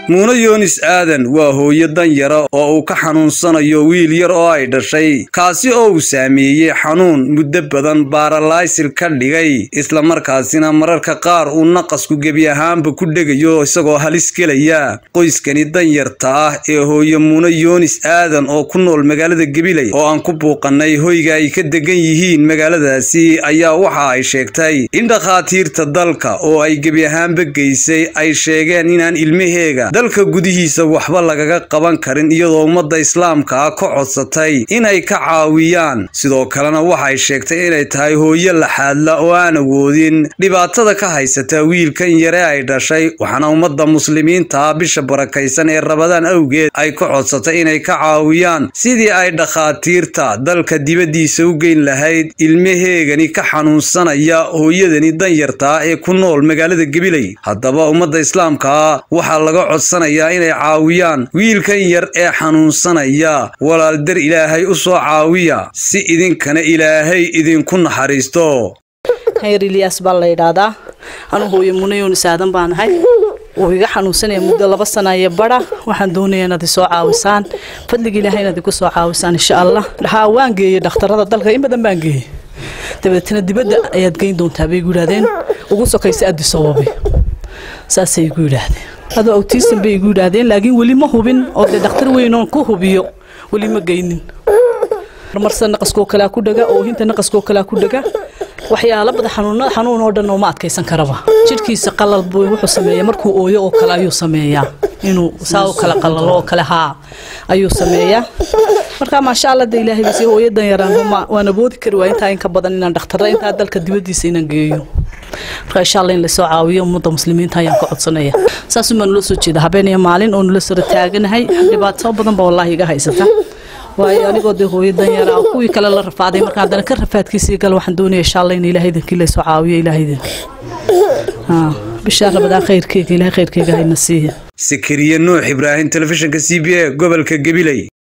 muune yoonis aadan waa hooyo danyara oo uu ka xanuunsanayo wiil yar oo ay dhashay kaasi oo uu saameeyey xanuun muddo badan baaralaysil ka dhigay islamarkaasina mararka qaar uu naqasku gebi ahaanba ku dhegayo isagoo halis gelaya qoyskani danyarta ah ee hooyo muune yoonis aadan oo ku nool magaalada gabiley oo aan ku buuqanay hoyga ay ka degan yihiin magaaladaasi ayaa waxa ay sheegtay in dhakhaatiirta dalka oo ay gebi ahaanba geysay ay sheegeen inaan ilmaheega dalka gudihiisa waxba lagaga qaban karin iyadoo ummadda islaamka ah ka codsatay inay ka caawiyaan sidoo kalena waxay sheegtay inay tahay hooyo laxaadla oo aan awoodin dhibaatada ka haysata wiilkan yare ay dhashay waxaana ummadda muslimiinta ah bisha barakaysan ee rabadaan awgeed ay ka codsatay inay ka caawiyaan sidii ay dhakhaatiirta dalka dibaddiisa u geyn lahayd ilmaheegani ka xanuunsanaya hooyadani danyarta ah ee ku nool magaalada gabiley haddaba ummadda islaamka ah waxaa laga codsanayaa inay caawiyaan wiilkan yar ee xanuunsanaya walaal dar ilaahay u soo caawiya si idinkana ilaahay idinku naxariisto hayr ilyaas baa la yidhaahdaa anu hooyo munayoonis aadan baan ahay wuu iga xanuunsanaya muddo laba sana iyo bara waxaan doonaya inaad isoo caawisaan fadliga ilaahay inaad igu soo caawisaan insha allah haa waan geeyey dhakhtarada dalka in badan baan geeyey dabeetana dibadda ayaad geyn doontaa bay igu yidhahdeen ugu sokaysa addisababe saasay igu yidhaahdeen adoo awtiistan bay igu yidhaahdeen laakiin weli ma hubin oo dee dhakhtar weynoon ku hubiyo weli ma geynin marmarsa naqaskoo kalea ku dhaga oohinta naqaskoo kalea ku dhaga waxyaala bada xanuunada xanuun oo dhan uma adkaysan karaba jidhkiisa qalal buu wuxuu sameeyaa markuu ooyo oo kale ayuu sameeyaa inuu saa u kala qalalo oo kale haa ayuu sameeyaa marka maasha allah de ilaahay basi hooyo danyaraan waan awoodi kari waa intaa inka badan inaan dhakhtarra intaa dalka dibaddiisa inaan geeyo marka insha allah in lasoo caawiyo ummadda muslimiinta ayaan ka codsanaya saasuun baan nula soo jeeda habeen iyo maalin oo nula sora taaganahay dhibaato badan ba wallaahi iga haysata waayo anigoo dee hooyo danyara ah kuwii kale la rafaaday marka haddana ka rafaadkiisii gal waxaan doonaya insha allah in ilahay idinkii laysoo caawiyo ilahay idinkii bishaa rabadaan khayrkeyga ilahay khayrkeyga hayna siiya sakariye nuux ibraahim telefishinka c b a gobolka gabiley